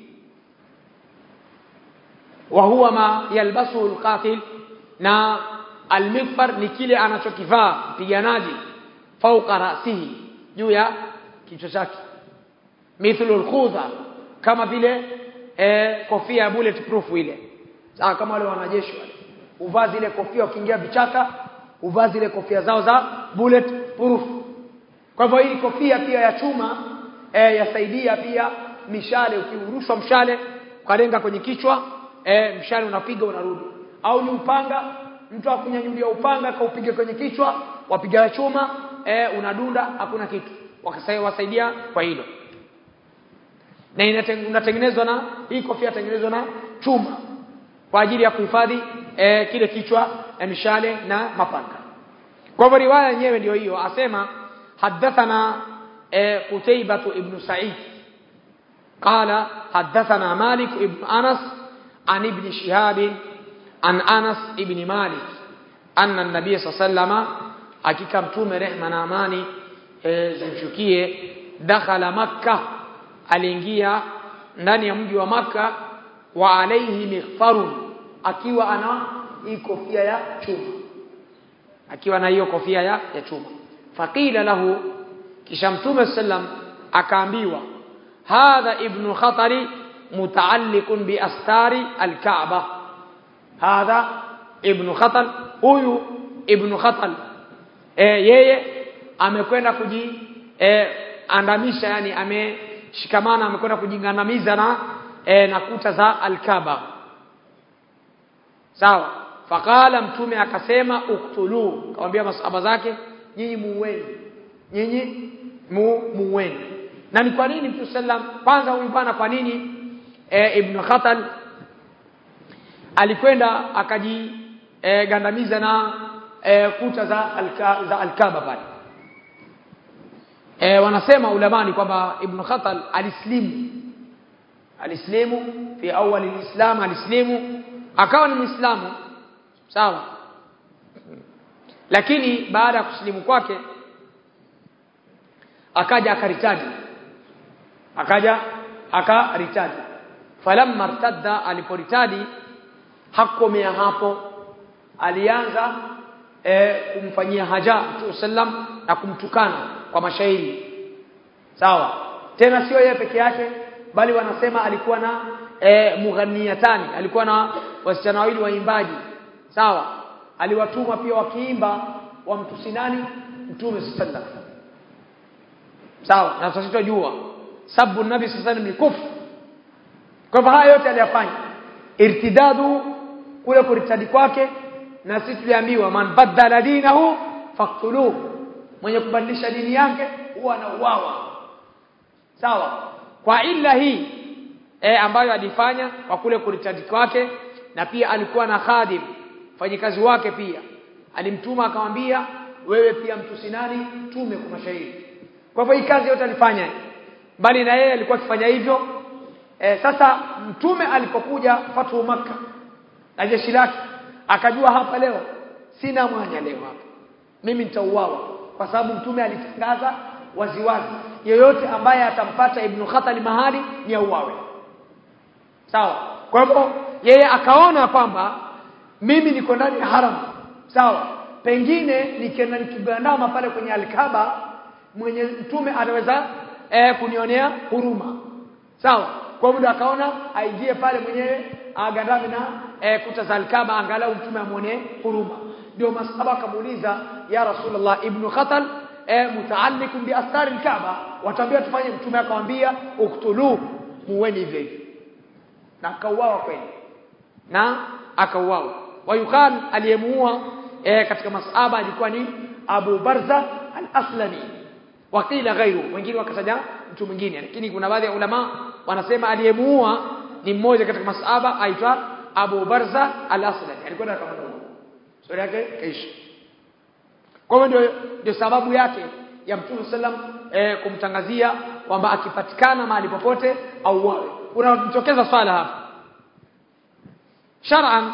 wa huwa ma yalbasu alqatil na almigfar ni kile anachokivaa mpiganaji fauqa rasihi juu ya kichwa chake mithlu alkhudha kama vile eh, kofia ya bulletproof ile sawa kama wale wanajeshi wale uvaa zile kofia ukiingia vichaka uvaa zile kofia zao za bulletproof kwa hivyo hii kofia pia ya chuma eh, yasaidia pia mishale ukiurushwa mshale ukalenga kwenye kichwa eh, mshale unapiga unarudi au ni upanga mtu akunyanyulia upanga kaupiga kwenye kichwa wapiga chuma eh, unadunda hakuna kitu wakasaidia kwa hilo na inatengenezwa na hii kofia inatengenezwa na chuma kwa ajili ya kuhifadhi eh, kile kichwa eh, mishale na mapanga kwa hivyo riwaya yenyewe ndio hiyo asema حدثنا قتيبة ابن سعيد قال حدثنا مالك ابن أنس عن ابن شهاب عن أنس ابن مالك أن النبي صلى الله عليه وسلم hakika mtume rehma na amani e, zimshukie dakhala makka aliingia ndani ya mji wa makka wa alaihi mighfarun akiwa ana hii kofia ya chuma akiwa na hiyo kofia ya, ya chuma faqila lahu kisha mtume sallam akaambiwa hadha ibnu khatari mutaalliqun bi astari alkaaba hadha ibnu khatal huyu ibnu khatal e, yeye amekwenda kuji e, andamisha yani ameshikamana amekwenda kujingandamiza na e, na kuta za alkaaba sawa faqala mtume akasema uktulu akamwambia masahaba zake nyinyi muueni nyinyi mu muueni na ni kwa nini mtume sallam kwanza huyu bwana kwa nini e, ibn khatal alikwenda akaji e, gandamiza na e, kuta za alka, za alkaba pale e, wanasema ulamani kwamba ibn khatal alislimu alislimu fi awali alislam alislimu akawa ni muislamu sawa lakini baada ya kusilimu kwake akaja akaritaji akaja akaritaji falamma irtadda aliporitadi hakomea hapo alianza e, kumfanyia haja Mtume sallam na kumtukana kwa mashairi sawa tena sio yeye peke yake bali wanasema alikuwa na e, mughaniyatani alikuwa na wasichana wawili waimbaji sawa aliwatuma pia wakiimba wamtusi nani mtume sallallahu sawa na sisi tunajua sabu nabi sallallahu alaihi wasallam ni kufru kwa hivyo haya yote aliyafanya irtidadu kule kuritadi kwake na sisi tuliambiwa man badala dinahu faqtuluhu mwenye kubadilisha dini yake huwa anauawa sawa kwa illa hii e, ambayo alifanya kwa kule kuritadi kwake na pia alikuwa na khadim fanyikazi wake pia alimtuma akamwambia wewe pia mtusi nani tume kwa mashahidi kwa hivyo hii kazi yote alifanya bali na yeye alikuwa akifanya hivyo e, sasa mtume alipokuja fatu maka na jeshi lake akajua hapa leo sina mwanya leo hapa mimi nitauawa kwa sababu mtume alitangaza waziwazi yeyote ambaye atampata ibn Khatali mahali ni auawe sawa kwa hivyo yeye akaona kwamba mimi niko ndani ya haram sawa pengine nikienda nikigandama pale kwenye alkaba mwenye mtume anaweza eh, kunionea huruma sawa kwa muda akaona aingie pale mwenyewe agandame na eh, kuta za alkaba angalau mtume amuone huruma ndio masahaba akamuuliza ya rasulullah ibn khatal eh, mutaallikum bi astari alkaaba watambia tufanye mtume akamwambia uktulu muweni hivyo hivyo na akauawa kweli na akauawa wayuqal aliyemuua eh, katika masahaba alikuwa ni Abu Barza al-Aslami wakila ghairu wengine wakataja mtu mwingine lakini kuna baadhi ya ulama wanasema aliyemuua ni mmoja katika masahaba aitwa Abu Barza al-Aslami alikuwa akamuua sura yake kaishi kwa hiyo ndio ndio sababu yake ya Mtume sallam eh, kumtangazia kwamba akipatikana mahali popote auawe unatokeza swala hapa shar'an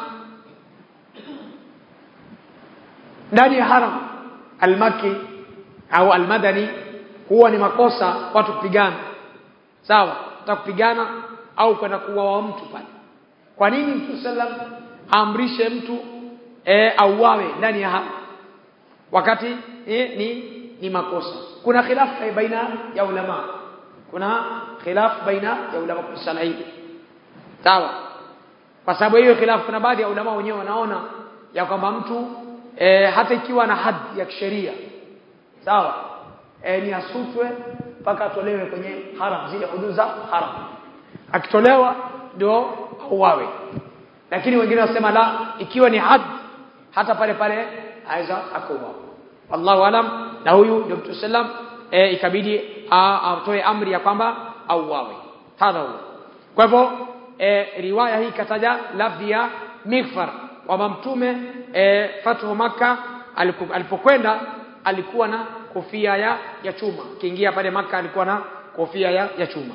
ndani ya haram almaki au almadani huwa ni makosa watu kupigana sawa utakupigana au kwenda kuuawa mtu pale kwa nini Mtume sallam amrishe mtu e, auawe ndani ya haram wakati e, ni ni makosa kuna khilafu baina ya ulama kuna khilafu baina ya ulama kwa sala hili sawa kwa sababu hiyo khilafu kuna baadhi ya ulama wenyewe wanaona ya kwamba mtu e, hata ikiwa na hadhi ya kisheria sawa e, ni asutwe mpaka atolewe kwenye haram zile hudud za haram akitolewa ndio auawe lakini wengine wasema la ikiwa ni hadhi hata pale pale aweza akauawa wallahu alam na huyu ndio Mtume sallam e, ikabidi atoe amri ya kwamba auawe hadha huwa kwa hivyo e, riwaya hii kataja lafdhi ya mighfar kwamba mtume e, fathu maka alipokwenda alikuwa na kofia ya, ya chuma kiingia pale maka alikuwa na kofia ya, ya chuma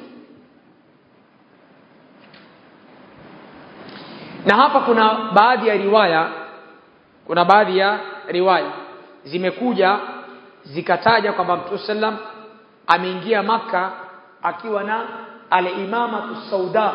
na hapa kuna baadhi ya riwaya kuna baadhi ya riwaya zimekuja zikataja kwamba Mtume sallam ameingia maka akiwa na al-imama sauda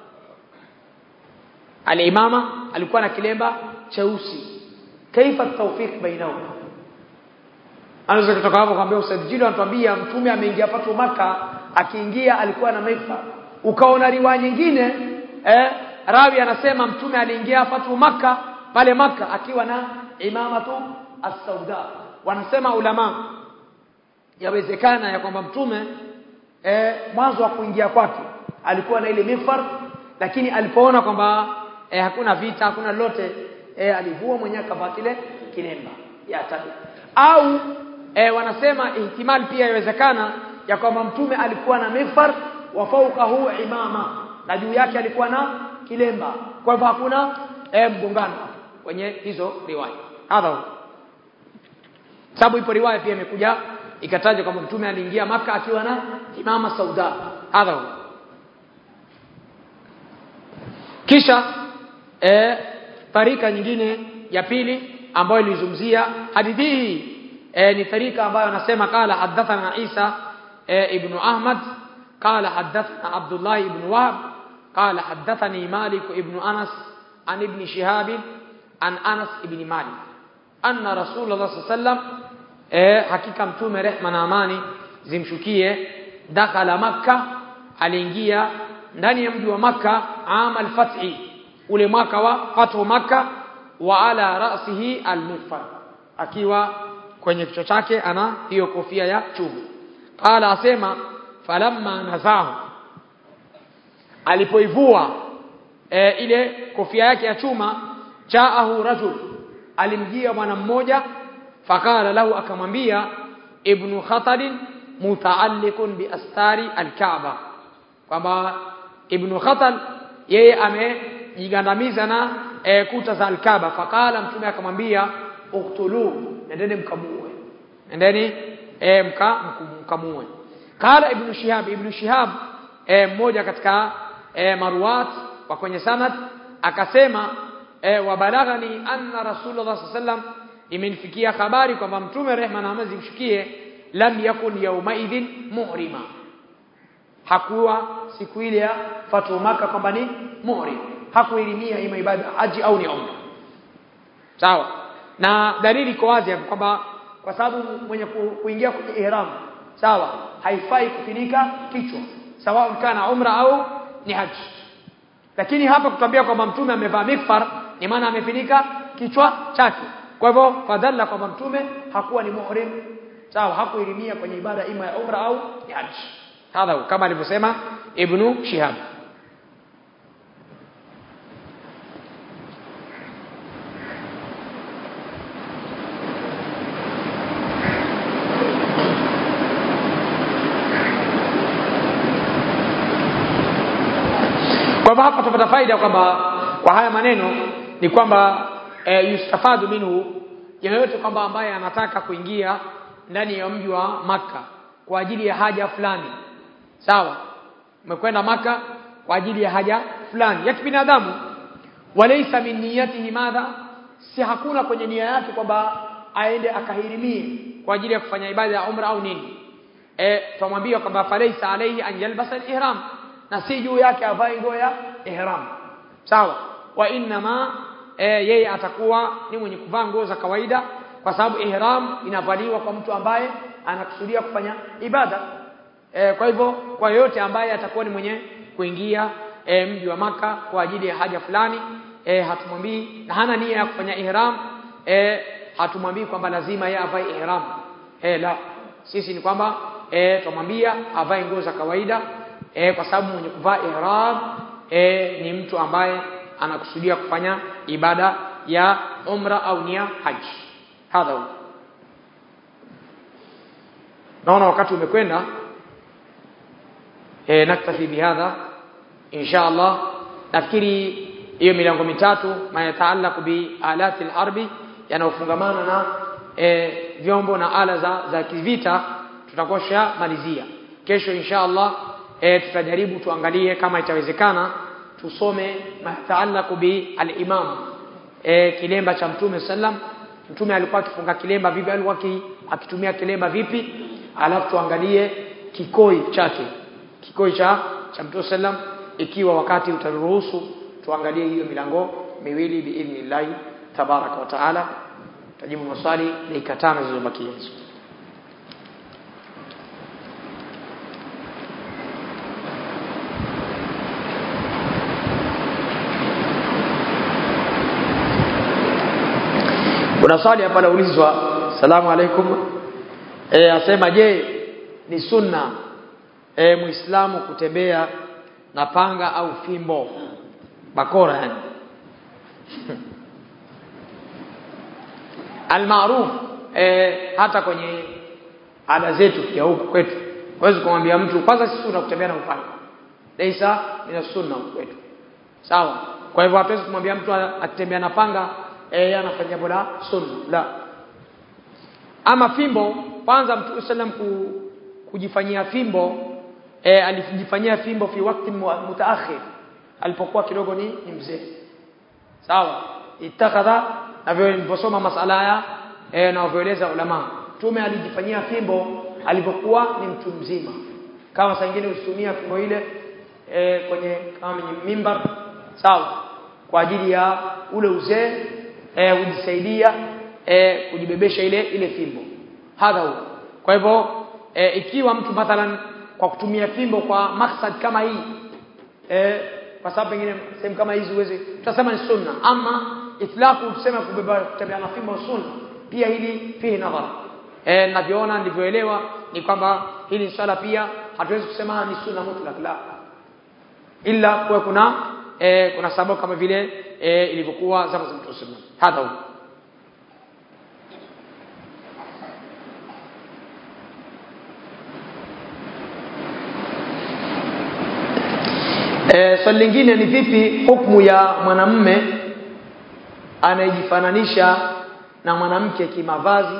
al-imama alikuwa na kilemba cheusi kaifa tawfiq bainahum anaweza kutoka hapo kwambia usajili anatuambia mtume ameingia patu maka akiingia alikuwa na maifa ukaona riwaya nyingine eh rawi anasema mtume aliingia patu maka pale maka akiwa na imamatu as-sauda wanasema ulama yawezekana ya kwamba mtume eh, mwanzo wa kuingia kwake alikuwa na ile mifar lakini alipoona kwamba eh, hakuna vita hakuna lolote eh, alivua mwenyewe akavaa kile kilemba ya tabi au eh, wanasema ihtimal pia yawezekana ya kwamba mtume alikuwa na mifar wa fawqahu imama na juu yake alikuwa na kilemba kwa hivyo hakuna eh, mgongano kwenye hizo riwaya hadha sababu ipo riwaya pia imekuja ikataja kwamba mtume aliingia maka akiwa na imama sauda hadha kisha e, tarika nyingine ya pili ambayo ilizungumzia hadithi hii e, ni tarika ambayo anasema qala hadathana Isa e, ibn Ahmad qala hadathana Abdullah ibn Wahb qala hadathani Malik ibn Anas an ibn Shihab an Anas ibn Malik anna Rasulullah sallallahu alaihi wasallam eh, hakika mtume rehma na amani zimshukie dakhala makka aliingia ndani ya mji wa makka ama al-fathi ule mwaka wa fathu makka wa ala ra'sihi al-mufar akiwa kwenye kichwa chake ana hiyo kofia ya chuma qala asema falamma nazahu alipoivua e, ile kofia yake ya chuma jaahu rajul alimjia bwana mmoja fakala lahu akamwambia ibnu khatalin mutaalliqun bi astari alkaaba kwamba ibnu khatal yeye amejigandamiza na e, kuta za alkaaba fakala mtume akamwambia uktulu nendeni mkamue nendeni e, mka, mkamue qala ibnu shihab ibnu shihab e, mmoja katika e, maruat wa kwenye sanad akasema e, wabalaghani anna rasulullah sallam imenifikia habari kwamba mtume rehma na amani zimshukie lam yakun yaumaidhin muhrima hakuwa siku ile ya fatu maka kwamba ni muhrim hakuilimia ima ibada haji au ni umra sawa na dalili iko wazi hapo kwamba kwa sababu mwenye kuingia kwenye ihram sawa haifai kufinika kichwa sawa kana umra au ni haji lakini hapa kutambia kwamba mtume amevaa mikfar ni maana amefinika kichwa chake kwa hivyo fadhalla kwamba mtume hakuwa ni muhrim sawa hakuilimia kwenye ibada ima ya umra au ni haji hadha kama alivyosema ibnu shihab kwa hivyo hapa tupata faida kwamba kwa haya maneno ni kwamba e, yustafadu minhu yeyote kwamba ambaye anataka kuingia ndani ya mji wa maka kwa ajili ya haja fulani sawa umekwenda maka kwa ajili ya haja fulani ya kibinadamu walaysa min niyatihi madha si hakuna kwenye nia yake kwamba aende akahirimie kwa ajili ya kufanya ibada ya umra au nini eh tumwambia kwamba falaysa alayhi an yalbasa al-ihram na si juu yake avae nguo ya ihram sawa wa inma e, yeye atakuwa ni mwenye kuvaa nguo za kawaida kwa sababu ihram inavaliwa kwa mtu ambaye anakusudia kufanya ibada e, kwa hivyo kwa yoyote ambaye atakuwa ni mwenye kuingia e, mji wa maka kwa ajili ya haja fulani e, hatumwambii na hana nia ya kufanya ihram e, hatumwambii kwamba lazima yeye avae ihram e, la sisi ni kwamba e, tumwambia avae nguo za kawaida e, kwa sababu mwenye kuvaa ihram e, ni mtu ambaye anakusudia kufanya ibada ya umra au nia haji hadha huwa naona wakati umekwenda e, naktafi bihadha insha Allah nafikiri hiyo milango mitatu mayataalaku bi alati alharbi yanayofungamana na e, vyombo na ala za, za kivita tutakosha malizia kesho insha Allah e, tutajaribu tuangalie kama itawezekana tusome mayataalaku bi al-imam e, kilemba cha mtume sallam mtume alikuwa akifunga kilemba vipi alikuwa akitumia kilemba vipi alafu tuangalie kikoi chake kikoi cha cha mtume sallam ikiwa wakati utaruhusu tuangalie hiyo milango miwili biidhnillah tabaraka wa taala tajibu maswali dakika tano zilizobakia hizo kuna swali hapa laulizwa salamu alaikum e, asema je ni sunna e, muislamu kutembea na panga au fimbo bakora yani almaruf e, hata kwenye ada zetu pia huku kwetu huwezi kumwambia mtu kwanza si sunna kutembea na upanga leisa ina sunna huku kwetu sawa kwa hivyo hatuwezi kumwambia mtu akitembea na panga eh anafanya jambo la sunna la ama fimbo kwanza mtume sallam ku, kujifanyia fimbo e, alijifanyia fimbo fi wakati mutaakhir alipokuwa kidogo ni, ni mzee sawa itakadha na vile nilivyosoma masala haya e, na wavyoeleza ulama mtume alijifanyia fimbo alipokuwa ni mtu mzima kama saa nyingine usitumia fimbo ile e, kwenye kama mimbar sawa kwa ajili ya ule uzee eh, ujisaidia eh, kujibebesha ile ile fimbo hadha huwa kwa hivyo eh, ikiwa mtu mathalan kwa kwa kutumia fimbo kwa maksad kama hii eh, kwa sababu pengine sehemu kama hizi uweze tutasema ni sunna ama itlaqu tuseme kubeba kutembea na fimbo sunna pia hili fihi nadhar eh ninavyoona ndivyoelewa ni kwamba hili swala pia hatuwezi kusema ni sunna mutlaq la illa kuwa kuna eh, kuna sababu kama vile eh, ilivyokuwa zama za Mtume sallallahu hadha huwa E, swali lingine ni vipi hukumu ya mwanamme anayejifananisha na mwanamke kimavazi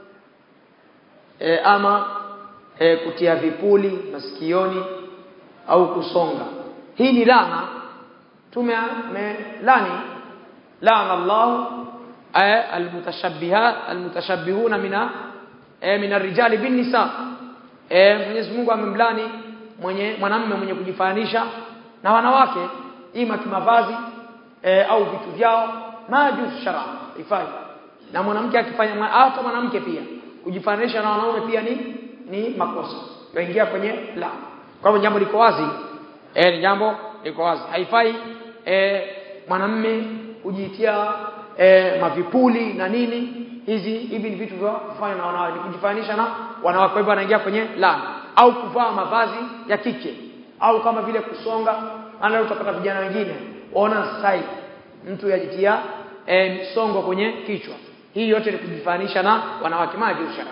e, ama e, kutia vipuli masikioni au kusonga hii ni laana tume lani laana Allah almutashabbihat almutashabbihuna mina e, min arrijali bin nisa e, Mwenyezi Mungu amemlani mwenye mwanamme mwenye kujifananisha na wanawake ima kimavazi e, au vitu vyao majuz shar'a ifai na mwanamke akifanya hata mwanamke pia kujifananisha na wanaume pia ni ni makosa yaingia kwenye la kwa hivyo jambo liko wazi eh ni jambo liko wazi haifai eh mwanamme kujitia eh, mavipuli na nini hizi hivi ni vitu vya kufanya na wanawake kujifananisha na wanawake kwa hivyo anaingia kwenye la au kuvaa mavazi ya kike au kama vile kusonga maana utapata vijana wengine waona style mtu yajitia e, msongo kwenye kichwa hii yote ni kujifanisha na wanawake maji ushara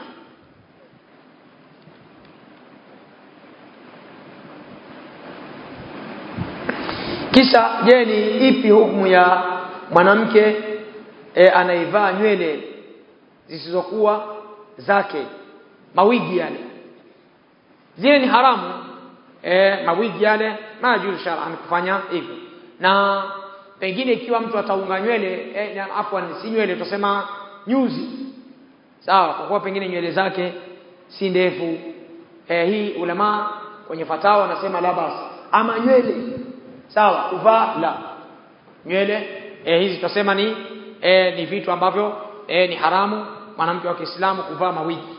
kisha je ni ipi hukumu ya mwanamke e, anaivaa nywele zisizokuwa zake mawigi yale zile ni haramu e, mawigi yale majuz shar'an kufanya hivyo na pengine ikiwa mtu ataunga nywele e, afwan si nywele tutasema nyuzi sawa kwa kuwa pengine nywele zake si ndefu e, hii ulama kwenye fatawa wanasema la basi ama nywele sawa kuvaa la nywele e, hizi tutasema ni e, ni vitu ambavyo e, ni haramu mwanamke wa Kiislamu kuvaa mawigi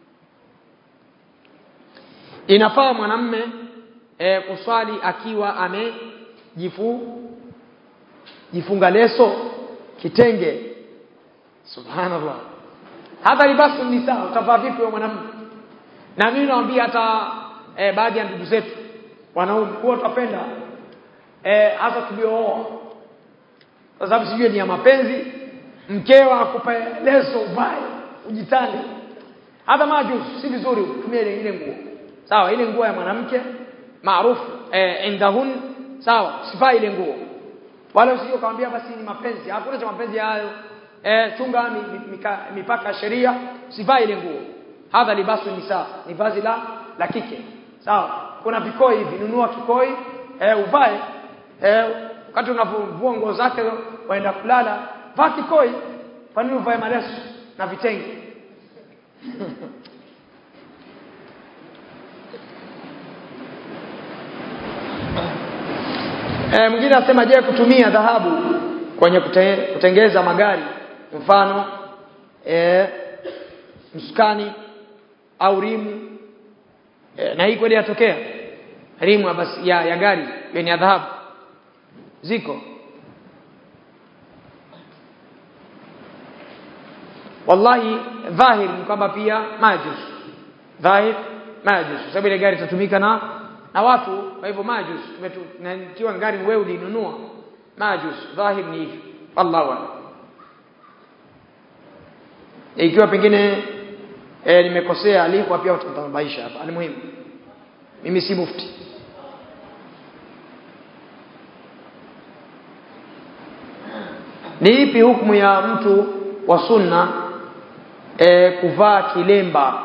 inafaa mwanamme e, kuswali akiwa amejifu jifunga leso kitenge subhanallah hata libasu ni sawa utavaa vipi wewe mwanamume na mimi naambia hata e, baadhi ya ndugu zetu wanaume huwa tutapenda e, hasa tuliooa kwa sababu sijui ni ya mapenzi mkeo akupe leso uvae ujitande hata majus si vizuri utumie ile ile nguo sawa ile nguo ya mwanamke maarufu eh, indahun sawa sifai ile nguo wala usije ukamwambia basi ni mapenzi hakuna cha mapenzi hayo eh, chunga mipaka sheria sifai ile nguo hadha libasu nisa ni vazi la la kike sawa kuna vikoi hivi nunua kikoi eh, uvae eh, wakati unavua nguo zake waenda kulala vaa kikoi kwa nini uvae maleso na vitenge E, mwingine anasema je kutumia dhahabu kwenye kute, kutengeza magari mfano e, msukani au rimu e, na hii kweli yatokea rimu basi ya, ya gari yenye dhahabu ziko wallahi dhahir ni kwamba pia majus dhahir majus sababu ile gari itatumika na na watu kwa hivyo majus tumetiwa gari wewe ulinunua majus dhahir ni hivyo wallahu a'lam ikiwa pengine e, nimekosea alikuwa pia utatabaisha hapa alimuhimu mimi si mufti ni ipi hukumu ya mtu wa sunna e, kuvaa kilemba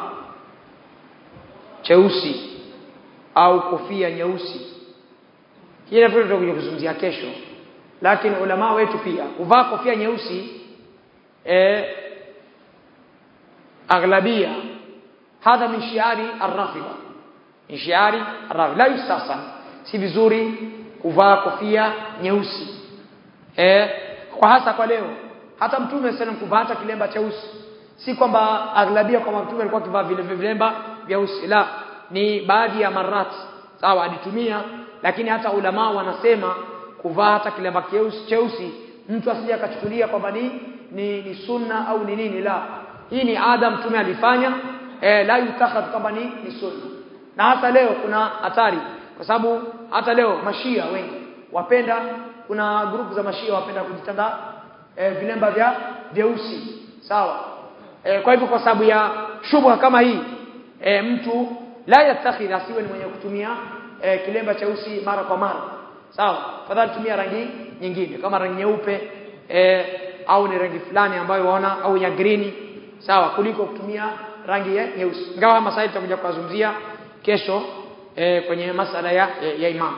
cheusi au kofia nyeusi kile vitu tutakuja kuzungumzia kesho lakini ulama wetu pia kuvaa kofia nyeusi e, aghlabia hadha min shiari arrafida min shiari arrafida la yustasan si vizuri kuvaa kofia nyeusi e, kwa hasa kwa leo hata mtume sallam kuvaa hata kilemba cheusi si kwamba aghlabia kwamba mtume alikuwa akivaa vile vilemba vyeusi la ni baadhi ya marat sawa alitumia lakini hata ulama wanasema kuvaa hata kilemba cheusi cheusi mtu asije akachukulia kwamba ni, ni ni sunna au ni nini la hii ni ada mtume alifanya eh, la yutakhadh kwamba ni, ni sunna na hata leo kuna hatari kwa sababu hata leo mashia wengi wapenda kuna grupu za mashia wapenda kujitanda eh, vilemba vya vyeusi sawa eh, kwa hivyo kwa sababu ya shubha kama hii eh, mtu la yatakhidh asiwe ni mwenye kutumia eh, kilemba cheusi mara kwa mara sawa fadhali tumia rangi nyingine kama rangi nyeupe eh, au ni rangi fulani ambayo waona au ya green sawa kuliko kutumia rangi ya nyeusi ingawa masaili tutakuja kuzungumzia kesho eh, kwenye masala ya, ya, ya imam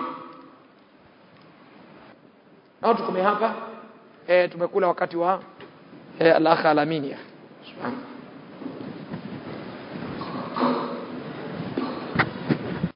na tukume hapa eh, tumekula wakati wa eh, al-akha alamini subhanahu